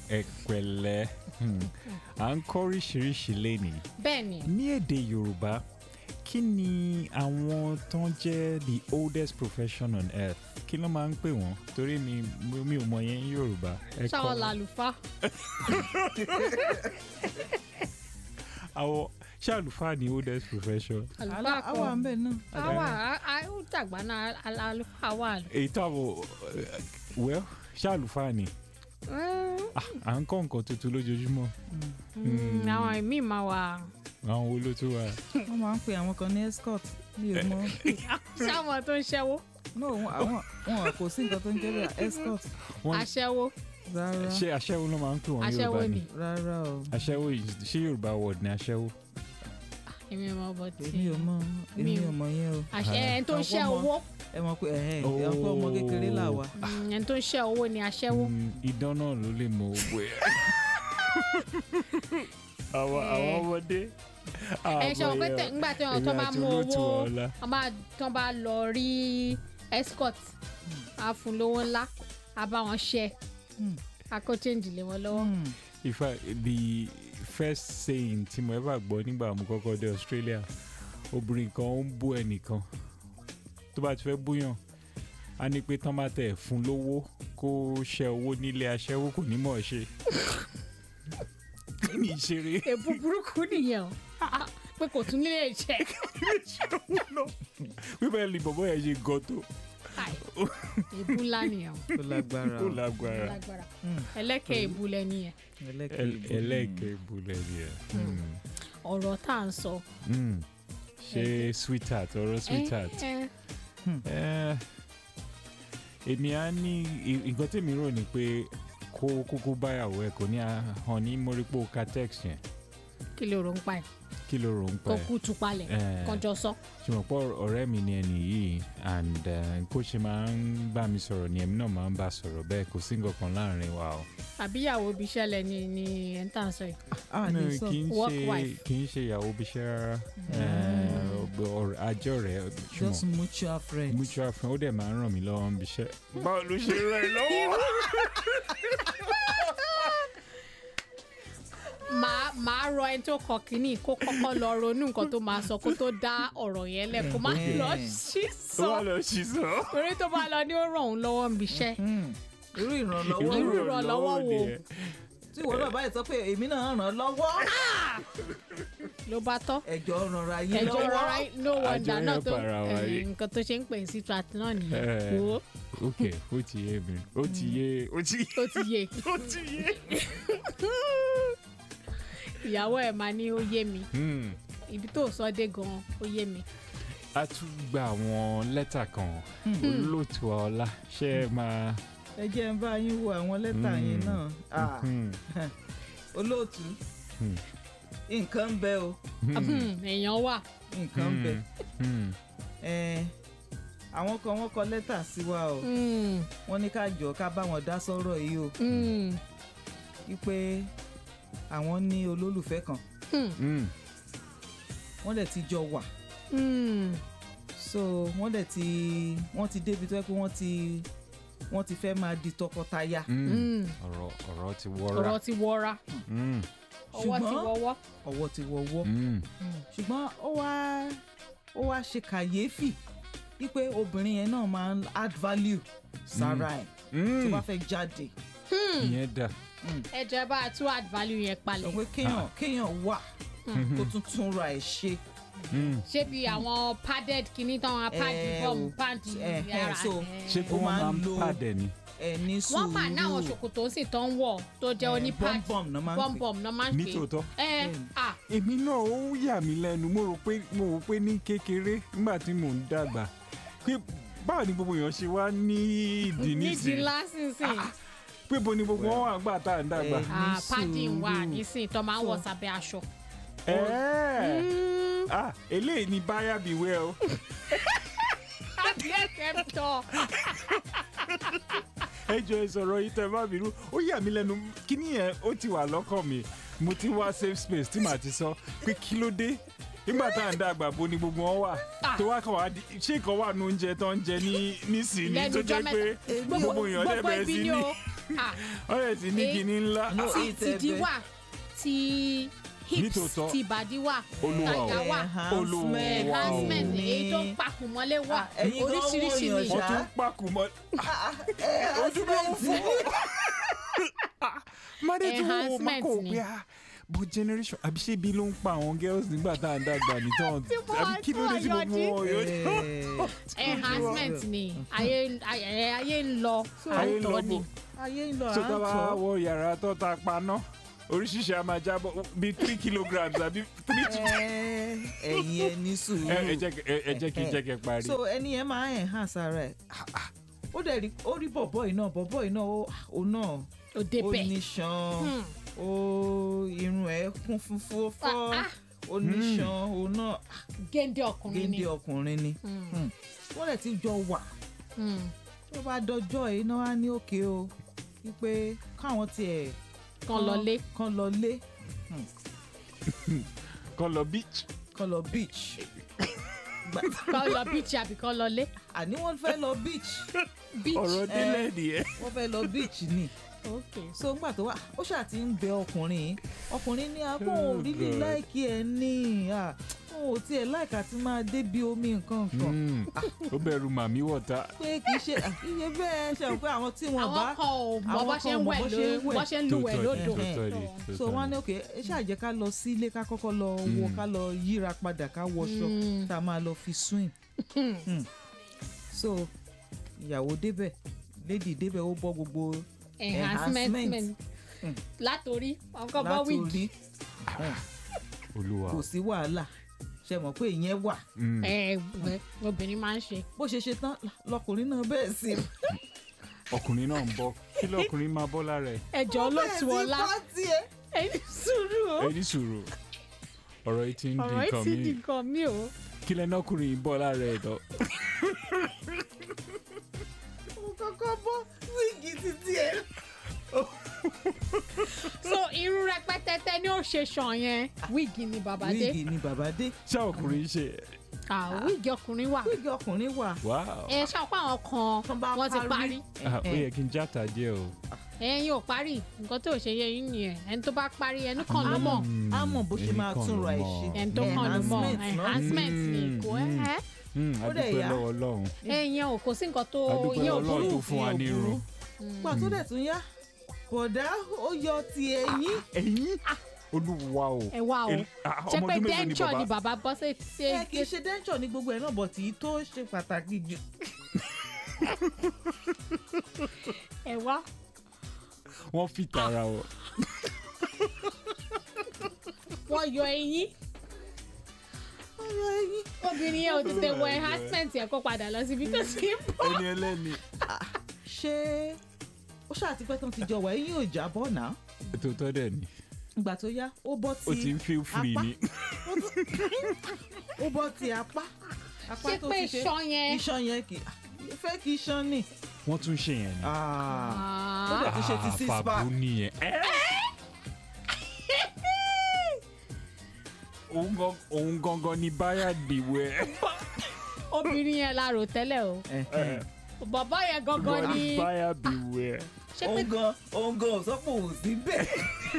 ẹ̀pẹ̀lẹ́ hmm, à ń kọ́ oríṣiríṣi lénìí bẹ́ẹ̀ ni ní èdè yorùbá kí ni àwọn tó ń jẹ́ the oldest profession on earth kí ló máa ń pè wọ́n torí mi mi ò mọ yẹn ní yorùbá ẹ kọ́ ṣáwọn mi. làlùfá àwọn ṣé àlùfáà ni oldest profession àlùfá Àlá- àwa ń kọ bẹ̀ náà. àwa ó dàgbà náà àl- àlùfá wà. èyí táwọn well ṣé àlùfáà ni Mm, Ah, à ń kọ́ nǹkan tuntun lójoojúmọ́ mm, àwọn ìmíì máa wà àwọn wo ló tún wà. wọ́n máa ń pe àwọn kan ní escort mi ò mọ sáwọn tó ń ṣẹ́wó no wọn- àwọn wọn kò sí nǹkan tó ń jẹ́ bẹ́ẹ̀ escort Wọ́n- aṣẹ́wó rárá ṣé aṣẹ́wó ló máa ń pè wọ́n aṣẹ́wó yorùbá ni ni rárá o aṣẹ́wó yìí- ṣé yorùbá word ni aṣẹ́wó. èmi ò mọ bọ́ tí èmi ò mọ èmi Mi ò- ò mọ yẹn o àṣẹ ẹni tó ń ṣẹ́ Àwọn ọmọ- owó ẹ mọ̀ pé ẹ̀hẹ́n ọ̀pọ̀ ọmọ kékeré là wá Mm, ẹni tó ń ṣẹ́ owó ni aṣẹ́wó Mm, idán náà ló lè mọ owó ẹ. àwọn àwọn ọmọdé. ẹ ṣe wọn pé tẹ ńgbà tí wọn tó bá mú owó wọn bá tó bá lọ rí escort á fún lówó ńlá á bá wọn ṣe Hmm. á kó change lé wọn lọ́wọ́. Hmm. in fact the first saying tí mo ever gbọ́ nígbà mo kọ́kọ́ dé australia obìnrin kan ó ń bú ẹnìkan tó bá ti fẹ́ búyàn á ní pé tán bá tẹ̀ fún lówó kó ṣe owó nílé aṣẹ́wó kò ní mọ̀ ọ́ ṣe. ní ìṣeré èbú burúkú nìyẹn o pé kò tún nílé iṣẹ́ wípé ní bọ̀bọ̀ yẹn ṣe gan tó Ai, èbú ńlá nìyẹn o ó lágbára ó o lágbára lágbára Hmm. ẹlẹ́kẹ̀ èbú lẹ́ni yẹn ẹlẹ́kẹ̀ El- ìbò. ẹlẹ́ẹ̀kẹ́ ìbúlẹ̀ ni ẹ̀. ọ̀rọ̀ tá à ń sọ. Mm. ṣe sweetheart ọ̀rọ̀ sweetheart. ẹ, ẹ, Eh, èmi á ní i- nǹkan tèmi rò ní pé kó kúkú báyàwó ẹ kò ní hàn ní mọ́rípò catex yẹn kí ló rò ń pa ẹ̀ kí ló rò ń kó pẹ́ kú tu palẹ̀ Eh. kọjọ sọ. ṣùgbọ́n pọ̀ ọ̀rẹ́ mi ni ẹni yìí and eh, bó ṣe máa ń bá mi sọ̀rọ̀ ni èmi náà máa ń bá sọ̀rọ̀ bẹ́ẹ̀ kò sí nǹkan kan láàrin wa o. àbíyàwó ibi iṣẹ́ lẹ ni ni ẹ̀ ń tà ń sọ yìí. a No, ní sọ kì í Work ṣe wife. kì í ṣe ìyàwó bíṣẹ́ rárá Eh, ọ̀rẹ́- àjọ rẹ̀ just ṣùgbọ́n mutual friends. mutual friend ó dẹ̀ máa ń ràn mí lọ́wọ́ ń bíṣẹ́. báwo ló ṣe ràn ẹ́ lọ́wọ́. màá màá rọ ẹni tó kọ kínní kó kọ́kọ́ lọ ronú nǹkan tó máa sọ kó tó dá ọ̀rọ̀ yẹn lẹ̀ kó má Ẹ̀hẹ́n. lọ sí ó wà sọ lọ sí sọ. torí tó bá lọ ní ó ràn òun lọ́wọ́ níbi iṣẹ́. Hmm. irú ìrànlọ́wọ́ Irú wo? ìrànlọ́wọ́ wo? nìyẹn. tí ìwọ náà báyìí sọ pé èmi náà ràn án lọ́wọ́ ló bá tọ́ ẹjọ́ rànra yín ẹjọ́ lọ́wọ́ rọra no wonder Àjọ náà yẹn tó para wa eh, rí. nǹkan tó ṣe ń pè ní citrat náà Eh. nìyẹn wo ok ó ti yé mi ó ti yé ó ti ó ti yé ó ti yé. ìyàwó ẹ̀ máa ní ó yé mi Hmm. ibi tó sọ dé gan ó yé mi. a tún gba àwọn lẹ́tà kan olóòtú ọlá ṣé ẹ máa. ẹ jẹ́ ń bá yín wo àwọn lẹ́tà yẹn Hmm. náà Ah, Hmm. olóòtú Hmm. nǹkan ń bẹ o Hmm, èèyàn wà nǹkan ń bẹ Hmm. Eh, àwọn kan wọ́n kọ lẹ́tà sí wa o Hmm, wọ́n ní ká jọ ká bá wọn dá sọ́rọ̀ yìí o hmm, wípé àwọn ní olólùfẹ́ kan hmm, Hmm. wọ́n dẹ̀ ti jọ wà hmm. so wọ́n dẹ̀ ti wọ́n ti débi tó yẹ pé wọ́n ti wọ́n ti fẹ́ máa di tọkọtaya Hmm. Hmm. ọ̀rọ̀ ọ̀rọ̀ ti wọ́ra. ọ̀rọ̀ ti wọra Hmm. ọwọ́ ti Ṣùgbọ́n- wọ́wọ́. ọwọ́ ti wọ́wọ́ Hmm. ṣùgbọ́n ó wá ó wá ṣe kàyéfì wípé obìnrin yẹn náà máa ń add value sára ẹ̀ tó Hmm. bá fẹ́ jáde ìyẹn dà. ẹ jẹ́ bá a tún add value yẹn sọ palẹ̀ pé kéèyàn kéèyàn wà kó tún tún ra ẹ̀ ṣe Hmm. ṣé bí àwọn padded kìíní tán wọn pad Eh, bọ́ọ̀mù o. pad Eh, eh, yàrá so, ṣé kí Ó wọ́n máa máa ń ń lo- pàdé ni. ẹ̀ ní sùúrù wọ́n mà náwọn ṣòkòtò sì tán wọ̀ tó jẹ́ oní pad bọ́m̀bọ̀m náà máa ń pè bọ́m̀bọ̀m náà máa ń pè nítòótọ́. é Bẹ́ẹ̀ni. ah èmi náà ó yà mí lẹ́nu mo rò pé mo rò pé ní kékeré nígbà tí mò ń dàgbà pé báwo ni gbogbo èèyàn ṣe wá ní ìdí nídìí nísìnyí lásìsìn pé bo ni gbogbo wọn wà gbà tá à ń dàgbà. Eh. ah ní padding wà sùúrù. nísìn tó máa ń wọ̀ So- sábẹ́ aṣọ. Ẹ̀ẹ́. Mm. ah eléyìí ni báyà bí wẹ́ o. adìẹ tẹ̀ ń tọ́ ẹ jọ ìsọ̀rọ̀ yìí tẹ má bínú ó yà mí lẹ́nu kíní yẹn ó ti wà lọ́kàn mi mo ti wá safe space tí màá ti sọ pé kí ló dé nígbà tá à ń dàgbà bo ni gbogbo wọn wà tó wá kàn wá di ṣé ìkan wà ní oúnjẹ tó ń jẹ ní nísìnyí Lẹ́nu tó ọjọ́ jẹ́ pé mẹ́ta. gbogbo èèyàn dẹ̀ gbogbo bẹ̀rẹ̀ ibi sí ni ní o Ah, ọ̀rẹ́ ti ní Eh, kinní ńlá No, ti it's tìdí ẹ̀bẹ̀. wà ti hips Nítòótọ́. ti ìbàdí wà Olúwa o. tàyà wà Olúwa o. enhancement ni. èyí tó ń pakùn mọ́lé wà Ah, ẹ̀yin gan oríṣiríṣi wò ni yàn wọ́n ṣá. tún pàkó mọ́ ojú ló ń fún mọ́dé tó wọ́n máa Enhancement kó ni. pé ah bó generation àbí ṣé ibi ló ń pa àwọn girls nígbà tá à ń dàgbà ní tán Tí wọ́n- àbí kí ló dé tí tí wọ́n gbogbo wọn yóò enhancement ni ayé ayé ayé ń lọ Ayé ń lọ àtọ̀ ni bò. ayé ń lọ so tá a bá àtọ wọ yàrá tó ta paná oríṣiríṣi a máa jábọ̀ bíi three kilograms àbí three to ẹ̀yin ẹ ní ẹ ẹ sùúrù jẹ́ kí- ẹ- ẹ jẹ́ kí n jẹ́ kẹ́ parí. so ẹni yẹn máa enhance ara ẹ̀ ó dẹ̀ rí ó rí bọ̀bọ̀ yìí náà bọ̀bọ̀ yìí náà ó- ó náà òde ó bẹ̀ níṣan Hmm. ó irun ẹ̀ kún fúnfún fọ́ Ah, ah. ó níṣan ó náà géńdé ọkùnrin ni géńdé ọkùnrin ni Hmm. Hmm. wọ́n dẹ̀ ti jọ wà Hmm. tó bá dọjọ́ yìí náà á ní òkè o wípé káwọn tiẹ̀ kan lọlé kan lọ lé kọ́ lọ beach. kan lọ beach Gbà- kan lọ beach àbí kan lọlé àní wọ́n fẹ́ lọ beach beach ọ̀rọ̀ délẹ̀ nìyẹn. wọ́n fẹ́ lọ beach ni ok so ńgbà tó wà ó ṣáà ti ń bẹ ọkùnrin yìí ọkùnrin ní abọ́ Oh, ò rílì God. láìkí ẹ̀ ní à òun ò tiẹ̀ láìka tí máa débi omi nǹkan nǹkan Mm. ó bẹ̀rù màmí wọ̀ta. pé kì í ṣe iye bẹ́ẹ̀ ṣe àwọn pé àwọn tí wọ́n bá àwọn kan ò mọ àwọn bó kan ṣe ò ń mọ wẹ̀ bó ló ṣe ń wẹ̀. bó ṣe ń lúwẹ̀ lódò Tòótọ́ ni, so tòótọ́ wọ́n á ni. ní òkè ẹ ṣáà jẹ́ ká lọ sí ilé ká kọ́kọ́ lọ wọ Mm. ká lọ yíra padà ká wọṣọ Mm. tá a máa lọ fi swim Mm. so ìyàwó débẹ̀ lady débẹ̀ ó bọ́ gbogbo enhancement Enhancement. Hmm. látòrí ọkọ bọ láti wíìgì orí olúwa. kò sí wàhálà ṣe mọ̀ pé ìyẹn wà Mm. ẹ ẹ obìnrin máa ń ṣe bó ṣe ṣe tán lọkùnrin náà bẹ́ẹ̀ sí ọkùnrin náà ń bọ̀ kí lọkùnrin máa bọ́ lára ẹ̀. ẹjọ olóòtú ọlá pátí ẹ ẹni sùúrù o ẹni sùúrù ọ̀rọ̀ yìí ti ń di ọ̀rọ̀ yìí nǹkan ti di mi nǹkan mi o kí lẹ́nu ọkùnrin yìí bọ́ lára ẹ̀ lọ. mo kọ́kọ́ bọ́ wíìgì títí ẹ. so irú rẹpẹtẹtẹ ni ó ṣe ṣàn yẹn wíìgì ni bàbá dé wíìgì ni bàbá dé ṣé ọkùnrin ṣe ah wíìgì ọkùnrin wà wíìgì ọkùnrin wà wow ẹ ṣàpá àwọn Tán kan bá wọ́n ti parí. parí Ah, ó yẹ kí n játa díẹ̀ o. ẹ̀yin ò parí nǹkan tó ṣe yẹ yín nìyẹn ẹni tó bá parí ẹnu kan ló mọ̀ Mm, á mọ̀ bó ṣe èmi máa kàn túnra ló ẹ̀ mọ̀. ṣe. ẹni tó kàn ló mọ̀ Enhancement náà. enhancement ni Mm, kò mm. ẹ́ Mm, Ó dẹ̀ adúpẹ́ yá. lọ́wọ́ ọlọ́run ẹ̀yin ò kò sí nǹkan tó adúpẹ́ yín ò ọlọ́run burú tó fún wa ní irun. gbà tó dẹ̀ tún yá bọ̀dá ó yọ ti ẹ̀yìn ẹ̀yin olúwa o. ẹ wá o El- ah, ṣé ọmọ pé ọdún mélòó ni denture ni bàbá? bàbá bọ́ sí sí ẹ kì í ṣe dẹ́ńtọ̀ ní gbogbo ẹ̀ náà bọ̀ tí tó ṣe pàtàkì jù ẹ wá wọ́n fi tara o. wọ́n yọ eyín ọ̀rọ̀ ẹ̀yìn obìnrin yẹn ò tètè wọ enhancement yẹn kó padà lọ síbi tó ti ń bọ̀. ẹni ẹlẹ́ni. ṣé ó ṣàtipẹ́ tán ti jọ wà ẹ̀yìn ò jábọ̀ náà tòótọ́ dẹ̀ ni ìgbà tó yá ó bọ́ ó ti ti ń feel free apá. ni. ó bọ́ ti apá apá ṣé tó pé ti ṣe iṣan yẹn iṣan yẹn kì í fẹ́ kí iṣan nì. wọ́n tún ṣe yẹn ni. ó dẹ̀ Ah. tún ṣe ti six pack fàbú nìyẹn. Ẹ́! òun gan- òun gangan ni báyà dìwẹ̀. obìnrin yẹn la rò tẹ́lẹ̀ o Ẹ̀hẹ̀n. bàbá yẹn gangan ni báyà dìwẹ̀. ṣé pé òun gan òun gan ò sọ pé òun sí bẹ́ẹ̀.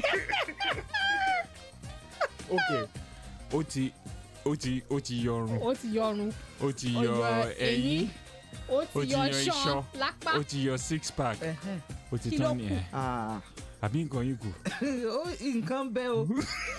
ok ó ti ó ti ó ti yọrun ó ti yọrun ó ti ó yọ yọ ẹyin ó ó ti ti yọ yọ iṣan iṣan, lápá ó ti yọ six pack Ẹ̀hẹ̀n. ó ti Kí ló tán kù? nìyẹn Ah. àbí nǹkan yìí kù. ó nǹkan bẹ o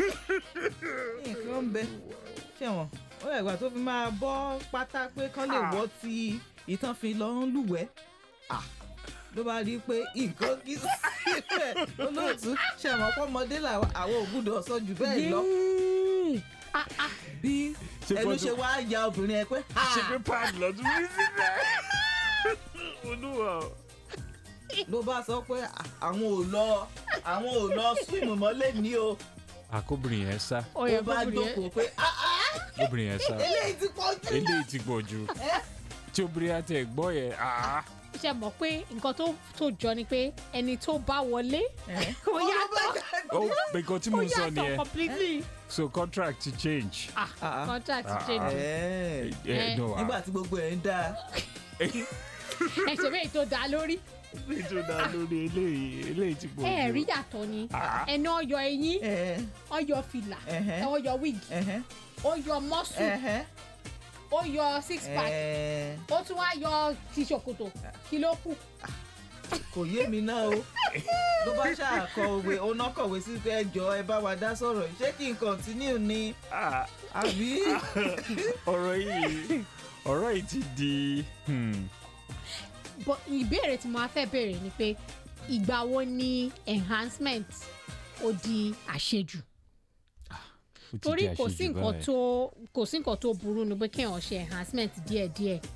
nǹkan bẹ ṣẹ̀wọ̀n ó yẹ ìgbà tó fi máa bọ́ pátá pé kán lè wọ́ ti ìtàn fi lọ ń lúwẹ̀ẹ́ Ah. ló bá rí i pé nǹkan kí síbẹ̀ olóòtú ṣẹ̀wọ̀n pọ́mọdé làwọn àwọn ògùdọ̀ sọ jù bẹ́ẹ̀ lọ Yéé. bí Ṣé ẹnu fọ́tò- ṣe wá ya obìnrin ẹ pé ṣe pé pad lọ́dún rí síbẹ̀. olúwa o. ló bá sọ pé àwọn ò lọ àwọn ò lọ swim mọ́lẹ̀ ní o àkóbìnrin yẹn sá ó ó yẹ bá kóbìnrin yẹn jókòó pé "Ah, ah, obìnrin yẹn sá eléyìí ti pọ̀ jù. eléyìí ti pọ̀ jù tí obìnrin àti ẹ̀gbọ́n yẹn ah, ṣe mọ̀ pé nǹkan tó tó jọ ni pé ẹni tó bá wọlé ó yàtọ̀ ó nǹkan tí mo ó ń sọ yàtọ̀ nìyẹn completely so contract ti change. ah Ah. contract Ah. change Ẹ̀, Eh, no, ah. nígbà tí gbogbo ẹ̀ ń dáa ẹsẹ̀ méjì tó dá lórí nítorí náà lórí eléyìí eléyìí ti pọ̀ ẹ jù. rí yàtọ̀ ni Ah. ẹni ọyọ eyín ẹ ọyọ fìlà Ẹhẹ́. ọyọ wig ẹhẹ́ ọyọ mọ́sù ẹhẹ́ ọyọ six pack ẹ ó tún wá yọ ti ṣòkòtò kí ló kù kò yé mi náà o ló bá ṣàkọ òwe oná kọ̀wé sí pé ẹjọ́ ẹ bá wa dá sọ̀rọ̀ yìí. ṣé kí n continue ni Ah, àbí ọ̀rọ̀ yìí ọ̀rọ̀ yìí ti di hmm, But ìbéèrè tí mo á fẹ́ béèrè ni pé ìgbà wo ni enhancement ó di àṣejù ó ti torí di kò sí àṣejù nǹkan báyìí. tó kò sí nǹkan tó burú ni pé kéèyàn ṣe enhancement díẹ̀díẹ̀